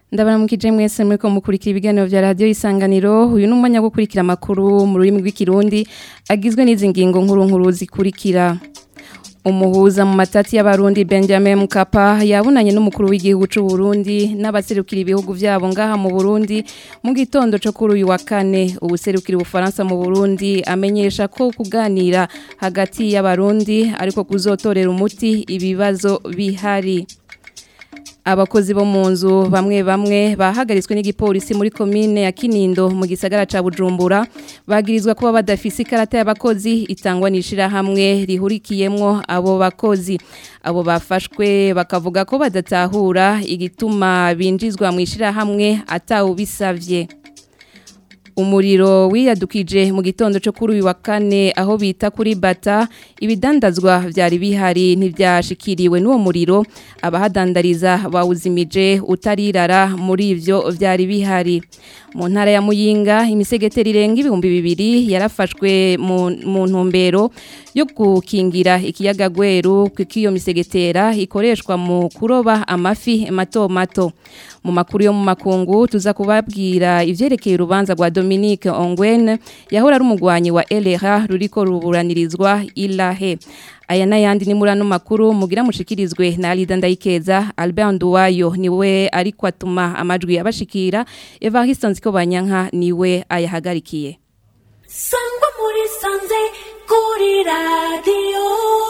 ndabaramukije mwese muriko mukurikira ibiganiro vya radio isanganiro uyu ni umwanya wo gukurikira amakuru mu rurimi rw'ikirundi agizwe n'izi ngingo nkuru nkuru zikurikira umuhuza mu matati y'abarundi Benjamin Mkapa yabunanye n'umukuru w'igihugu c'u Burundi n'abaserukira ibihugu vyabo ngaha mu Burundi mu gitondo co kuri uyu wa kane ubuserukira ubufaransa mu Burundi amenyesha ko kuganira hagati y'abarundi ariko kuzotorera umuti ibibazo bihari abakozi bo mu nzu bamwe bamwe bahagaritswe n'igipolisi muri komine ya Kinindo mu gisagara ca Bujumbura bagirizwa kuba badafise ikarata y'abakozi itangwa nishira hamwe rihurikiyemwo abo bakozi abo bafashwe bakavuga ko badatahura igituma binjizwa mu ishira hamwe atawubisavye umuriro wiyadukije mu gitondo cyo kuri uyu wa kane aho bita kuri bata ibidandazwa byari bihari ntibyashikiriwe n'uwo muriro abahadandariza bawuzimije utarirara muri ivyo byari bihari mu ntara ya muyinga imisegeteri irenga ibihumbi bibiri yarafashwe mu ntumbero yo gukingira ikiyaga gweru kuko iyo misegetera ikoreshwa mu kuroba amafi mato mato mu makuru yo mu makungu tuza kubabwira ivyerekeye urubanza rwa Dominique Ongwen yahora ari umugwanyi wa LRA ruriko ruburanirizwa ilahe aya n'ayandi ni muri ano makuru mugira mushikirizwe na Alida Ndayikeza Albert Nduwayo niwe ariko atuma amajwi yabashikira Evariste Nziko Banyanka niwe ayahagarikiye Sangwa muri sanze kuri radio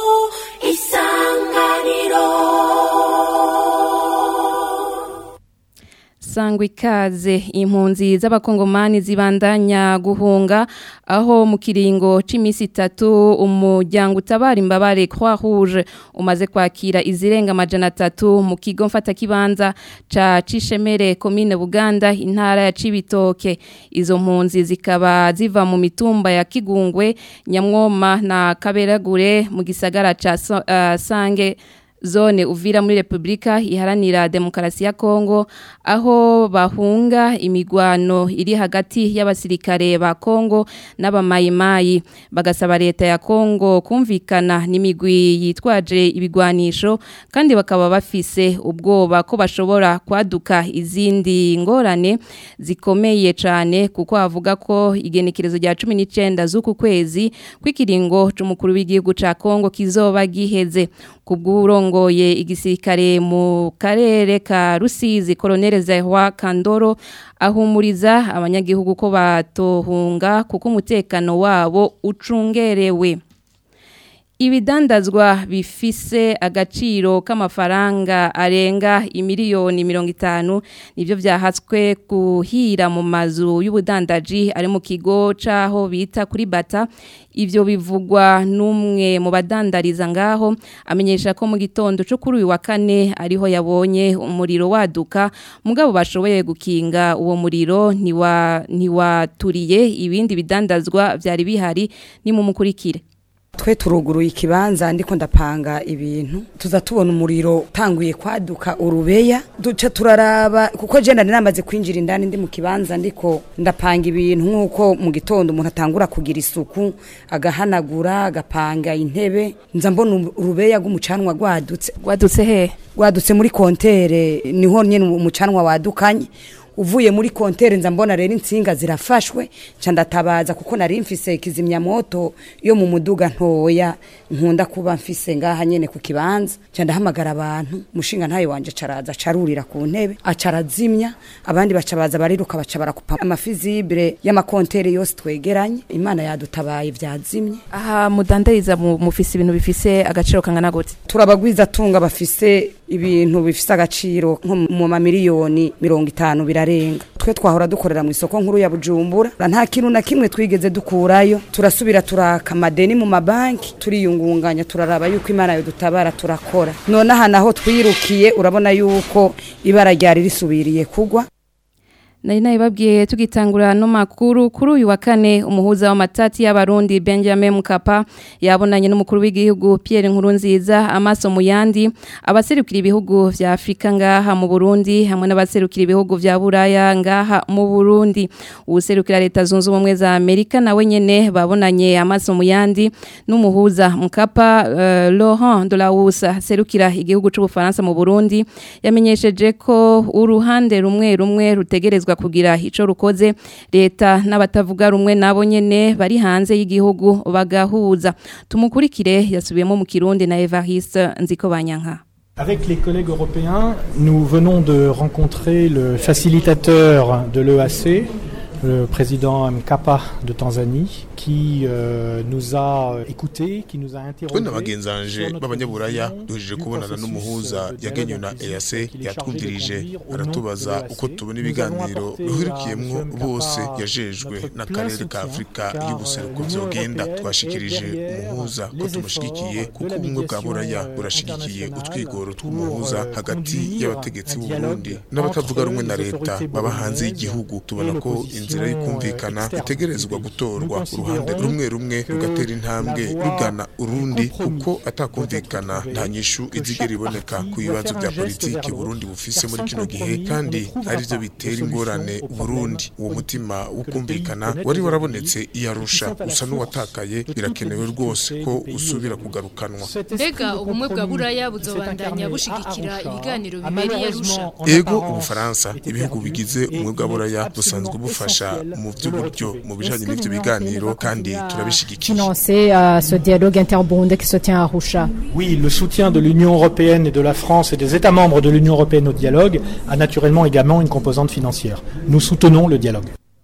isanganiro sangwa ikaze impunzi z'abakongomani zibandanya guhunga aho mu kiringo c'imisi itatu umuryango utabara imbabare Croix Rouge umaze kwakira izirenga amajana atatu mu kigo mfata kibanza ca Cishemere commune Buganda intara ya Cibitoke izo mpunzi zikaba ziva mu mitumba ya Kigungwe Nyamwoma na Kaberagure mu gisagara ca uh, Sange zone uvira muri Republika iharanira demokarasi ya Kongo aho bahunga imigwano iri hagati y'abasirikare ba Kongo n'abamayimayi bagasaba leta ya Kongo kumvikana n'imigwi yitwaje ibigwanisho kandi bakaba bafise ubwoba ko bashobora kwaduka izindi ngorane zikomeye cyane kuko avuga ko igenekerezo rya 19 z'uku kwezi kw'ikiringo c'umukuru w'igihugu ca Kongo kizoba giheze kubw'urongoye igisirikare mu karere ka Rusizi Colonel Zahwa Kandoro ahumuriza abanyagihugu ko batohunga kuko umutekano wabo ucungerewe ibidandazwa bifise agaciro k'amafaranga arenga imiliyoni mirongo itanu nibyo byahatswe kuhira mu mazu y'ubudandaji ari mu kigo c'aho bita kuri bata ivyo bivugwa n'umwe mu badandariza ngaho amenyesha ko mu gitondo cyo kuri uyu wa kane ariho yabonye umuriro waduka mugabo bashoboye gukinga uwo muriro ntiwa ntiwaturiye ibindi bidandazwa byari bihari ni mu mukurikire twe turuguruye ikibanza ndiko ndapanga ibintu tuza tubona umuriro utanguye kwaduka urubeya duca turaraba kuko je nari namaze kwinjira indani ndi mu kibanza ndiko ndapanga ibintu nk'uko mu gitondo umuntu atangura kugira isuku agahanagura agapanga intebe nza mbona urubeya rw'umucanwa rwadutse rwadutse he rwadutse muri kontere niho nyene umucanwa wadukanye uvuye muri kontere nza mbona rero insinga zirafashwe nca ndatabaza kuko nari mfise kizimyamoto yo mu muduga ntoya nkunda kuba mfise ngaha nyene ku kibanza nca ndahamagara abantu mushinga ntayo wanje caraza carurira ku ntebe acarazimya abandi baca baza bariruka baca barakupa amafizibire y'amakontere yose twegeranye imana yadutabaye vyazimye aha mudandariza mufise ibintu bifise agaciro kangana gute turabagwiza tunga bafise ibintu bifise agaciro nko mu mamiliyoni mirongo itanu birarenga twe twahora dukorera mu isoko nkuru ya Bujumbura nta kintu na kimwe twigeze dukurayo turasubira turaka amadeni mu mabanki turiyungunganya turaraba yuko imana yo dutabara turakora none aha naho twirukiye urabona yuko ibara ryari risubiriye kugwa Nari nabibabwiye tugitangura no makuru kuri uyu wa kane umuhuza w'amatati y'abarundi Benjamin Mkapa yabonanye n'umukuru w'igihugu Pierre Nkurunziza amaso mu yandi abaserukira ibihugu vya Afrika ngaha mu Burundi hamwe n'abaserukira ibihugu vya Buraya ngaha mu Burundi userukira leta zunze ubumwe za Amerika nawe nyene babonanye amaso mu yandi n'umuhuza Mkapa uh, Laurent Delahousse serukira igihugu c'u Bufaransa mu Burundi yamenyesheje ko uruhande rumwe rumwe rutegerezwa kugira ico rukoze leta n'abatavuga rumwe nabo nyene bari hanze y'igihugu bagahuza tumukurikire yasubiyemo mu Kirundi na Evariste Nziko Banyanka Avec les collègues européens, nous venons de rencontrer le facilitateur de l'EAC, le président Mkapa de Tanzanie, qui euh, nous a écoutés, qui nous a twe na interrogés. bagenzanje b'abanyaburaya duhejeje kubonana n'umuhuza yagenywe na EAC yatwumvirije aratubaza uko tubona ibiganiro bihurikiyemwo bose yajejwe n'akarere ka Afrika y'ubuseruko vyogenda twashikirije umuhuza ko tumushigikiye kuko ubumwe bwa buraya burashigikiye utwigoro tw'umuhuza hagati y'abategetsi b'u Burundi n'abatavuga rumwe na leta baba hanze y'igihugu tubona ko inzira y'ukumvikana itegerezwa gutorwa uruhande rumwe rumwe rugatera intambwe rugana urundi kuko atakumvikana nta nyishu izigera iboneka ku bibazo bya politiki Burundi bufise muri kino gihe kandi ari byo bitera ingorane Burundi uwo mutima wo kumvikana wari warabonetse iyarusha usa n'uwatakaye birakenewe rwose ko usubira kugarukanwa mbega ubumwe bwa buraya buzobandanya bushigikira ibiganiro bibereye arusha ego ubufaransa ibihugu bigize ubumwe bwa buraya busanzwe bufasha mu by'uburyo mu bijanye n'ivyo biganiro kandi turabishigikiye financer euh, ce dialogue interburundais qui se tient à Arusha. Oui, le soutien de l'Union européenne et de la France et des États membres de l'Union européenne au dialogue a naturellement également une composante financière. Nous soutenons le dialogue.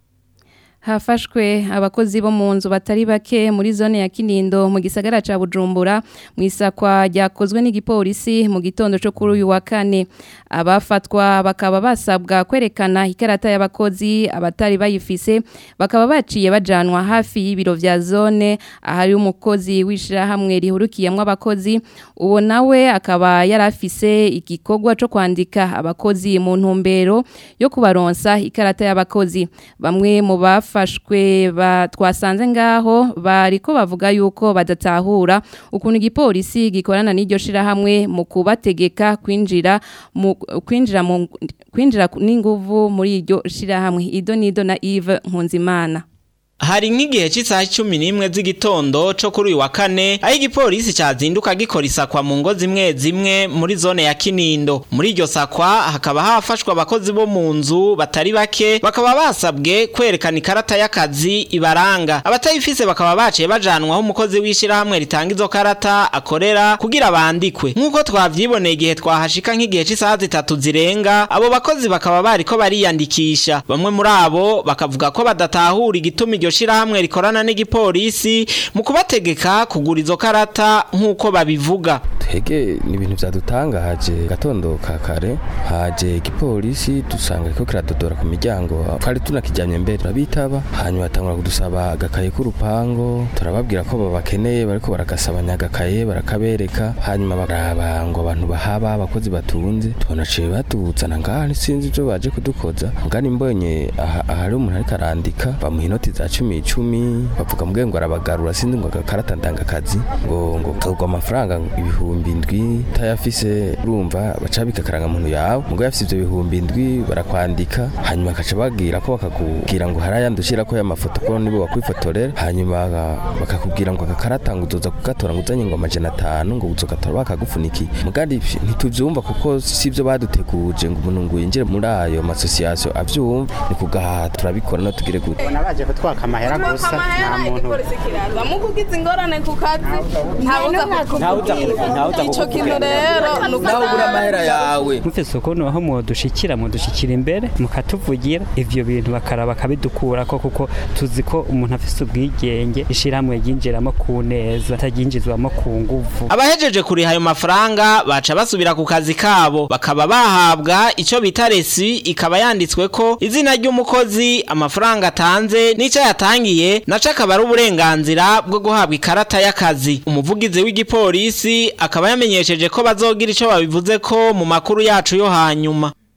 hafashwe abakozi bo mu nzu batari bake muri zone ya Kinindo mu gisagara ca Bujumbura mu isakwa ryakozwe n'igipolisi mu gitondo cyo kuri uyu wa kane abafatwa bakaba basabwa kwerekana ikarata y'abakozi abatari bayifise bakaba baciye bajanwa hafi y'ibiro vya zone ahari umukozi w'ishirahamwe rihurukiyemwo abakozi uwo nawe akaba yarafise igikorwa cyo kwandika abakozi mu ntumbero yo kubaronsa ikarata y'abakozi bamwe mu bafashwe ba- twasanze ngaho bariko bavuga yuko badatahura ukuntu igipolisi gikorana n'iryo shirahamwe mu kubategeka kwinjira mu kwinjira mu kwinjira n'inguvu muri iryo shirahamwe ido nido na Yves Nkunzimana Hari nk'igihe cy'isaha cumi n'imwe z'igitondo cyo kuri uyu wa kane aho igipolisi cyazinduka gikora isakwa mu ngo zimwe zimwe muri zone ya Kinindo muri iryo sakwa hakaba hafashwe abakozi bo mu nzu batari bake bakaba basabwe kwerekana ikarata y'akazi ibaranga abatayifise bakaba baciye bajanwaho umukozi w'ishyirahamwe ritanga izo karata akorera kugira bandikwe nk'uko twavyiboneye igihe twahashika nk'igihe cy'isaha zitatu zirenga abo bakozi bakaba bariko bariyandikisha bamwe muri abo bakavuga ko badatahura igituma iryo shirahamwe rikorana n'igipolisi mu kubategeka kugura izo karata nk'uko babivuga twege ni ibintu byadutanga haje gatondo ka kare haje igipolisi dusanga ko kiradodora ku miryango twari tunakijyanye mbere turabitaba hanyuma batangura kudusaba agakaye k'urupango turababwira ko babakeneye bariko baragasabanya agakaye barakabereka hanyuma baraba ngo abantu bahaba abakozi batunze tubona ciye batuzana ngaha sinzi ibyo baje kudukoza ngani mbonye aha- ahari umuntu ariko arandika bamuha inoti za cumi icumi bavuga mbwe ngo arabagarura sinzi ngo agakarata ndangakazi ngo ngo kagwa amafaranga ibihumbi indwi utayafise urumva baca bikakaranga muntu yawe mugo yafise ivyo bihumbi indwi barakwandika hanyuma bakaca bagira ko bakakubwira ngo hari ayandi ushirako y'amafoto ko nibo bakwifotorera hanyuma baka- bakakubwira ngo agakarata ngo uzoza kugatora ngo uzanye ngo amajana atanu ngo uzogatora bakagufunikiye mugandi ntituvyumva kuko si ivyo baduteguje ngo umuntu ngo yinjire muri ayo masosiyasiyo avyumva ni kugaha turabikora no tugire gute nabaje kutwaka amahera gusa nta muntu mukugize ingorane ku kazi ntawuza kukubwira ico kintu rero nawe ubura amahera yawe mufise ukuntu aho mudushikira mudushikira imbere mukatuvugira ivyo bintu bakaraba bakabidukurako kuko tuzi ko umuntu afise ubwigenge ishirahamwe ryinjiramo ku neza ataryinjizwamo ku nguvu abahejeje kuriha ayo mafaranga baca basubira ku kazi kabo bakaba bahabwa ico bita resi ikaba yanditswe ko izina ry'umukozi amafaranga atanze n'ico yatangiye naco akaba ari uburenganzira bwo guhabwa ikarata y'akazi umuvugizi w'igipolisi akaba yamenyesheje ko bazogira ico babivuze ko mu makuru yacu yo hanyuma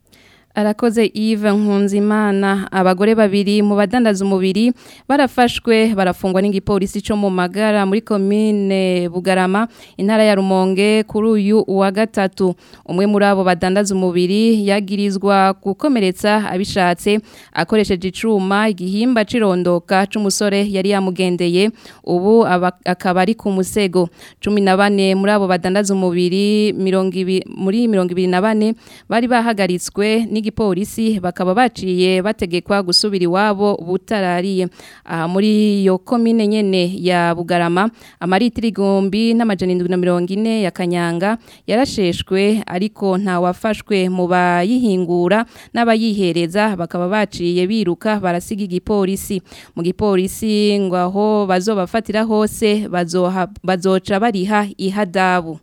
Arakoze Yves Nkunzimana abagore babiri mu badandaza umubiri barafashwe barafungwa n'igipolisi cyo mu magara muri commune Bugarama intara ya Rumonge kuri uyu wa gatatu umwe muri abo badandaza umubiri yagirizwa gukomeretsa abishatse akoresheje icuma igihimba cirondoka c'umusore yari yamugendeye ubu aba- akaba ari ku musego 14 muri abo badandaza umubiri 20 muri 24 bari bahagaritswe n'igipolisi bakaba baciye bategekwa gusubira iwabo butarariye aha muri iyo komine nyene ya Bugarama amaritiri igombi n'amajana 740 ya Kanyanga yarasheshwe ariko nta wafashwe mu bayihingura n'abayihereza bakaba baciye biruka barasiga igipolisi mu gipolisi ngo aho bazobafatira hose bazoha bazoca bariha ihadabu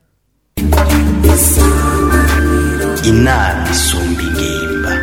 inama isumba ingimba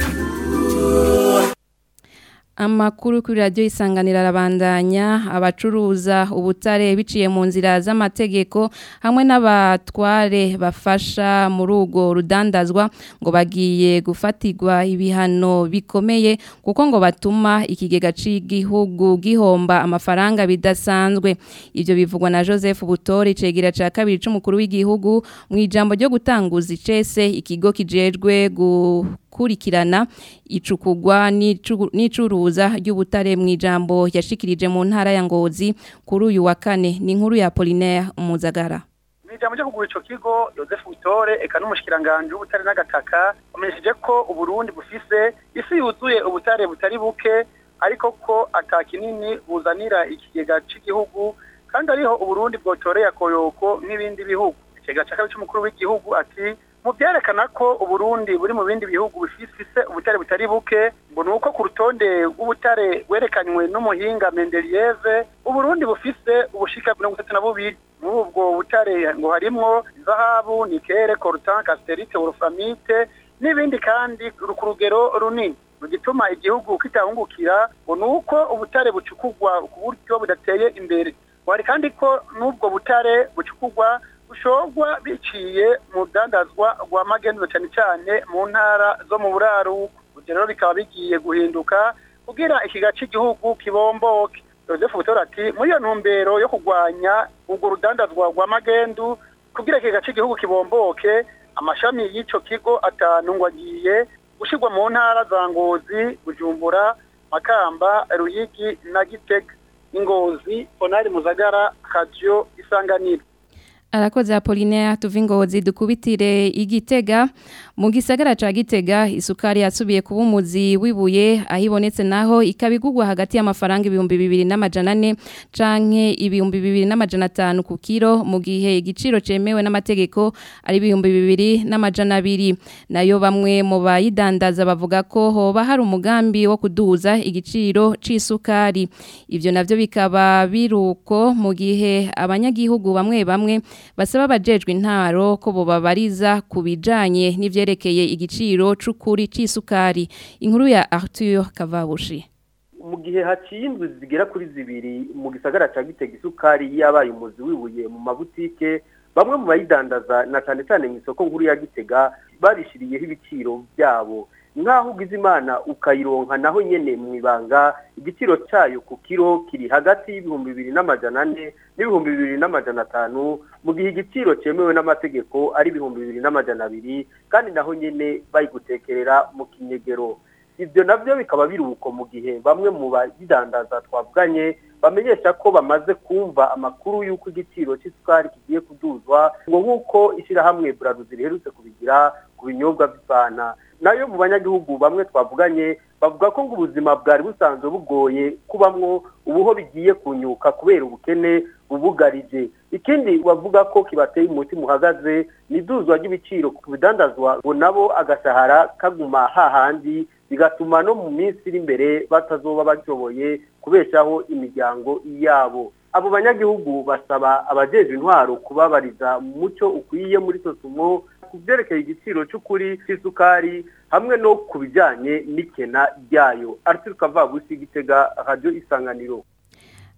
Amakuru kuri radio isanganira arabandanya abacuruza ubutare biciye mu nzira z'amategeko hamwe n'abatware bafasha muri ugo rudandazwa ngo bagiye gufatirwa ibihano bikomeye kuko ngo batuma ikigega c'igihugu gihomba amafaranga bidasanzwe ivyo bivugwa na Joseph Butori cegira ca kabiri c'umukuru w'igihugu mu ijambo ryo gutanguza icese ikigo kijejwe gu kurikirana icukugwa n'icu- n'icuruza ry'ubutare mu ijambo yashikirije mu ntara ya Ngozi kuri uyu wa kane ni inkuru ya Apollinaire Muzagara Ijambo ryo kugura ico kigo Joseph Butore eka n'umushikiranganje w'ubutare n'agataka bamenyesheje ko Uburundi bufise isi yuzuye ubutare butari buke ariko ko ata kinini buzanira ikigega c'igihugu kandi ariho Uburundi bwotoreye akoyoko nk'ibindi bihugu ikigega ca kabiri c'umukuru w'igihugu ati mu byerekana ko Uburundi buri mu bindi bihugu bifise ubutare butari buke ngo nuko ku rutonde rw'ubutare werekanywe n'umuhinga Mendelieve Uburundi bufise ubushika mirongo itatu na bubiri muri ubwo butare ngo harimwo zahabu nikere coltan casterite wolframite n'ibindi kandi ku rugero runini mu gituma igihugu kitahungukira ngo nuko ubutare bucukugwa ku buryo budateye imbere wari kandi ko n'ubwo butare bucukugwa bushorwa biciye mu rudandazwa rwa magenzo cyane cyane mu ntara zo mu buraruko ibyo rero bikaba bigiye guhinduka kugira ikiga cy'igihugu kibomboke Joseph Butora ati muri iyo ntumbero yo kurwanya urwo rudandazwa rwa magendu kugira ikiga cy'igihugu kibomboke amashami y'ico kigo atanu ngo agiye gushirwa mu ntara za Ngozi Bujumbura Makamba Ruyigi na Gitega Ingozi Onari Muzagara Radio Isanganiro Arakoze Apollinaire tuvingozi dukubitire igitega mu gisagara ca Gitega isukari yasubiye kuba umuzi wibuye ahibonetse naho ikabigugwa hagati y'amafaranga ibihumbi bibiri n'amajana ane canke ibihumbi bibiri n'amajana atanu ku kiro mu gihe igiciro cemewe n'amategeko ari ibihumbi bibiri n'amajana abiri nayo bamwe mu bayidandaza bavuga ko hoba hari umugambi wo kuduza igiciro c'isukari ivyo navyo bikaba biruko mu gihe abanyagihugu bamwe bamwe basaba abajejwe intaro ko bobabariza ku bijanye n'ivyerekeye igiciro c'ukuri c'isukari inkuru ya Arthur Kavabushi mu gihe haciye indwi zigera kuri zibiri mu gisagara ca Gitega isukari yabaye umuzi wibuye mu mabutike bamwe mu bayidandaza na cyane cyane mu isoko nkuru ya Gitega barishiriyeho ibiciro byabo nk'aho ugize imana ukayironka naho nyene mu ibanga igiciro cyayo ku kiro kiri hagati y'ibihumbi bibiri n'amajana ane n'ibihumbi bibiri n'amajana atanu mu gihe igiciro cyemewe n'amategeko ari ibihumbi bibiri n'amajana abiri kandi naho nyene bayigutekerera mu kinyegero ibyo nabyo bikaba biri uko mu gihe bamwe mu bayidandaza twavuganye bamenyesha ko bamaze kumva amakuru y'uko igiciro cy'isukari kigiye kuduzwa ngo nk'uko ishyirahamwe buraruzi riherutse kubigira ku binyobwa by'ifana nayo mu banyagihugu bamwe twavuganye bavuga ko ngo ubuzima bwari busanzwe bugoye kubamwo ubuho bigiye kunyuka kubera ubukene bubugarije ikindi bavuga ko kibateye umutima uhagaze ni iduzwa ry'ibiciro ku bidandazwa ngo nabo agashahara kaguma hahandi bigatuma no mu minsi iri imbere batazoba bashoboye kubeshaho imiryango yabo abo banyagihugu basaba abajejwe intwaro kubabariza mu muco ukwiye muri sosumo ku byerekeye igiciro cy'ukuri cy'isukari hamwe no ku bijyanye n'ikena ryayo arthur kavabusi gitega radiyo isanganiro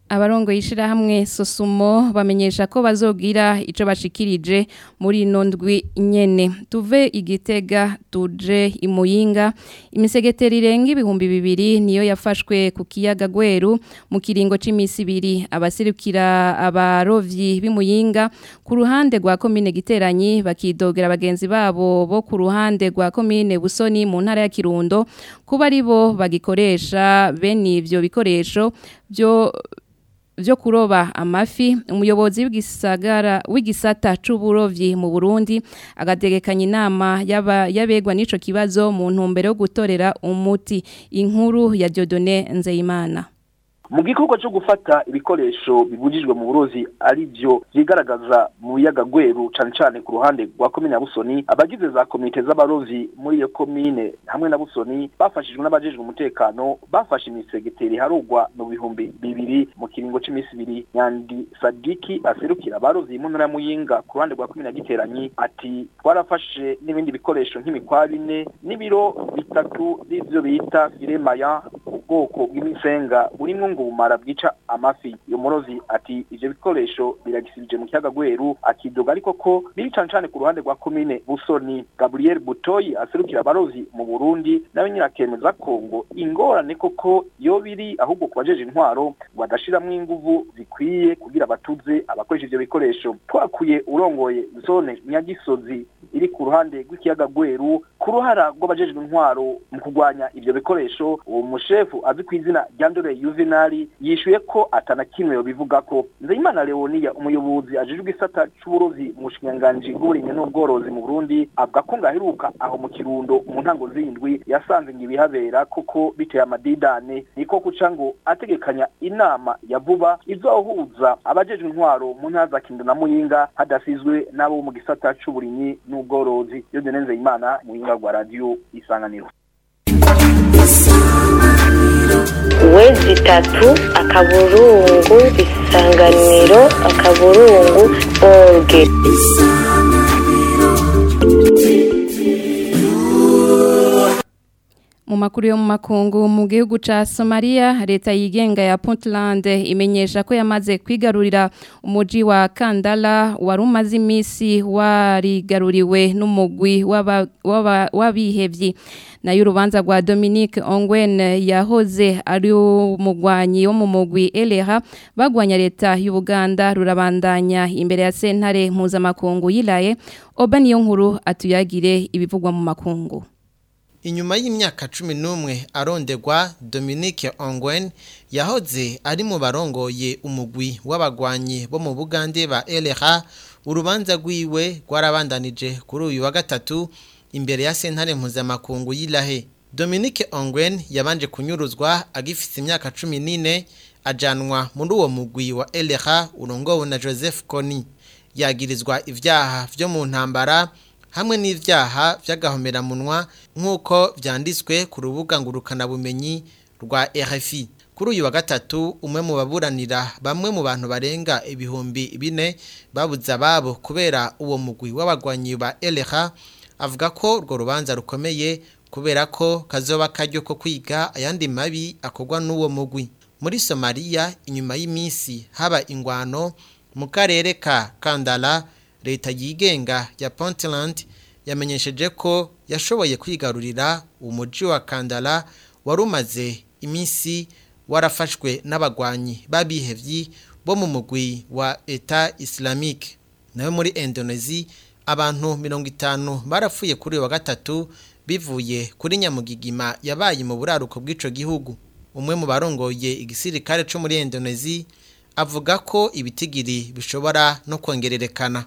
abarongo yishirahamwe sosumo bamenyesha ko bazogira ico bashikirije muri ino ndwi nyene tuve igitega tuje imuyinga imisegeteri irenga ibihumbi bibiri niyo yafashwe ku kiyaga gweru mu kiringo c'imisi ibiri abaserukira abarovyi b'imuyinga ku ruhande rwa komine giteranyi bakidogera bagenzi babo bo ku ruhande rwa komine busoni mu ntara ya kirundo kuba ari bo bagikoresha bene ivyo bikoresho byo vyo kuroba amafi umuyobozi w'igisagara w'igisata c'uburovyi mu Burundi agategekanya inama yaba yabegwa n'ico kibazo mu ntumbero yo gutorera umuti inkuru ya Dieudonné Nzeyimana mu gikorwa cyo gufata ibikoresho bibujijwe mu burozi ari byo byigaragaza mu biyaga gweru cane cane ku ruhande rwa komine ya busoni abagize za komite z'abarovyi muri iyo komine hamwe na busoni bafashijwe n'abajejwe umutekano bafashe imisegeteri harugwa mu bihumbi bibiri mu kiringo c'imisi ibiri nyandi sadiki aserukira abarovyi mu ntara ya muyinga ku ruhande rwa komine ya giteranyi ati twarafashe n'ibindi bikoresho nk'imikwa bine n'ibiro bitatu by'ivyo bita firemaya ubwoko bw'imisenga burimwo ngo ubumara bwica amafi iyo murozi ati ivyo bikoresho biragisibije mu kiyaga gweru akidoga ariko ko biri cane cane ku ruhande rwa komine busoni gabriel butoyi aserukira abarozi mu burundi nawe nyine akemeza ko ngo ingorane koko yo biri ahubwo ku bajeje intwaro badashiramwo inguvu zikwiye kugira batuze abakoresha ivyo bikoresho twakuye urongoye zone nyagisozi iri ku ruhande rw'ikiyaga gweru ku ruhara rw'abajejwe intwaro mu kurwanya ivyo bikoresho uwo mushefu azwi ku izina rya ndore yuvenali yishuye ko atana kimwe yobivuga ko nzeyimana leoniya umuyobozi ajejwe isata c'uburozi mu bushikiranganji bw'uburimyi n'ubworozi mu burundi avuga ko ngaheruka aho mu kirundo mu ntango z'indwi yasanze ngo ibihabera kuko biteye amadidane niko kuca ngo ategekanya inama ya vuba izohuza abajejwe intwaro mu ntara za kirundo na muyinga hadasizwe n'abo mu gisata c'uburimyi n'ubworozi yodene nzeyimana muyinga rwa radiyo isanganiro wezi itatu akaburungu isanganiro akaburungu orge Mu makuru yo mu makungu mu gihugu ca Somalia leta yigenga ya Puntland imenyesha ko yamaze kwigarurira umuji wa Kandala wari umaze imisi warigaruriwe n'umugwi w'abihevyi nayo urubanza rwa Dominique Ongwen yahoze ari umugwanyi wo mu mugwi Eleha bagwanya leta y'Ubuganda rurabandanya imbere ya sentare mpuzamakungu yilaye oba niyo nkuru atuyagire ibivugwa mu makungu Inyuma y'imyaka cumi n'umwe arondegwa Dominique Ongwen yahoze ari mu barongoye umugwi w'abagwanyi bo mu Bugande ba LRA urubanza rwiwe rwarabandanije kuri uyu wa gatatu imbere ya sentare mpuzamakungu y'Ilahe Dominique Ongwen yabanje kunyuruzwa agifite imyaka cumi n'ine ajanwa muri uwo mugwi wa LRA urongowe na Joseph Kony yagirizwa ivyaha vyo mu ntambara hamwe n'ivyaha vy'agahomeramunwa nk'uko vyanditswe ku rubuga ngurukanabumenyi rwa RFI kuri uyu wa gatatu umwe mu baburanira bamwe mu bantu barenga ibihumbi bine babuze ababo kubera uwo mugwi w'abagwanyi ba LRA avuga ko urwo rubanza rukomeye kubera ko kazoba karyo ko kwiga ayandi mabi akorwa n'uwo mugwi muri Somalia inyuma y'iminsi haba ingwano mu karere ka Kandala leta yigenga ya Puntland yamenyesheje ko yashoboye kwigarurira umuji wa Kandala wari umaze iminsi warafashwe n'abagwanyi babihevyi bo mu mugwi wa Eta Islamique nawe muri Indonesia abantu mirongo itanu barapfuye kuri wa gatatu bivuye kuri nyamugigima yabaye mu buraruko bw'ico gihugu umwe mu barongoye igisirikare cyo muri Indonesia avuga ko ibitigiri bishobora no kongererekana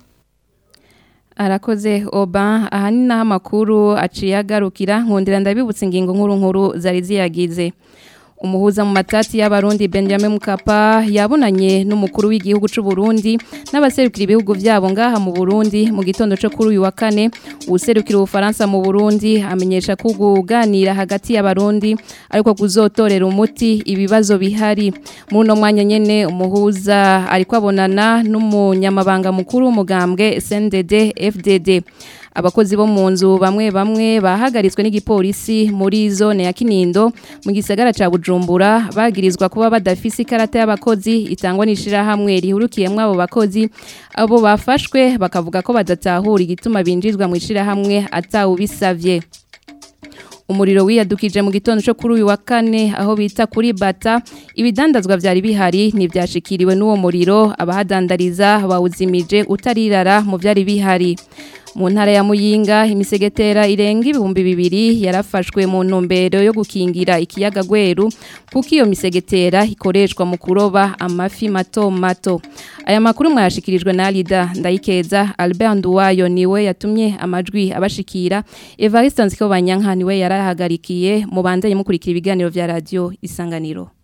arakoze oba aha ni naho amakuru aciye agarukira nkundira ndabibutse ingingo nkuru nkuru zari ziyagize umuhuza mu matati y'abarundi Benjamin Mukapa yabonanye n'umukuru w'igihugu cy'u Burundi n'abaserukira ibihugu byabo ngaha mu Burundi mu gitondo cyo kuri uyu wa kane userukira ubufaransa mu Burundi amenyesha ko kuganira hagati y'abarundi ariko kuzotorera umuti ibibazo bihari muri uno mwanya nyene umuhuza ariko abonana n'umunyamabanga mukuru w'umugambwe SNDD FDD abakozi bo mu nzu bamwe bamwe bahagaritswe n'igipolisi muri zone ya Kinindo mu gisagara ca Bujumbura bagirizwa kuba badafise ikarata y'abakozi itangwa n'ishirahamwe rihurukiyemwo abo bakozi abo bafashwe bakavuga ko badatahura igituma binjizwa mu ishirahamwe atawubisavye umuriro wiyadukije mu gitondo cyo kuri uyu wa kane aho bita kuri bata ibidandazwa byari bihari ntibyashikiriwe n'uwo muriro abahadandariza bawuzimije utarirara mu byari bihari mu ntara ya muyinga imisegetera irenga ibihumbi bibiri yarafashwe mu ntumbero yo gukingira ikiyaga gweru kuko iyo misegetera ikoreshwa mu kuroba amafi mato mato aya makuru mwayashikirijwe na Alida Ndayikeza Albert Nduwayo niwe yatumye amajwi abashikira Evariste Nziko Banyanka niwe yarahagarikiye mu bandanye mukurikira ibiganiro vya radio isanganiro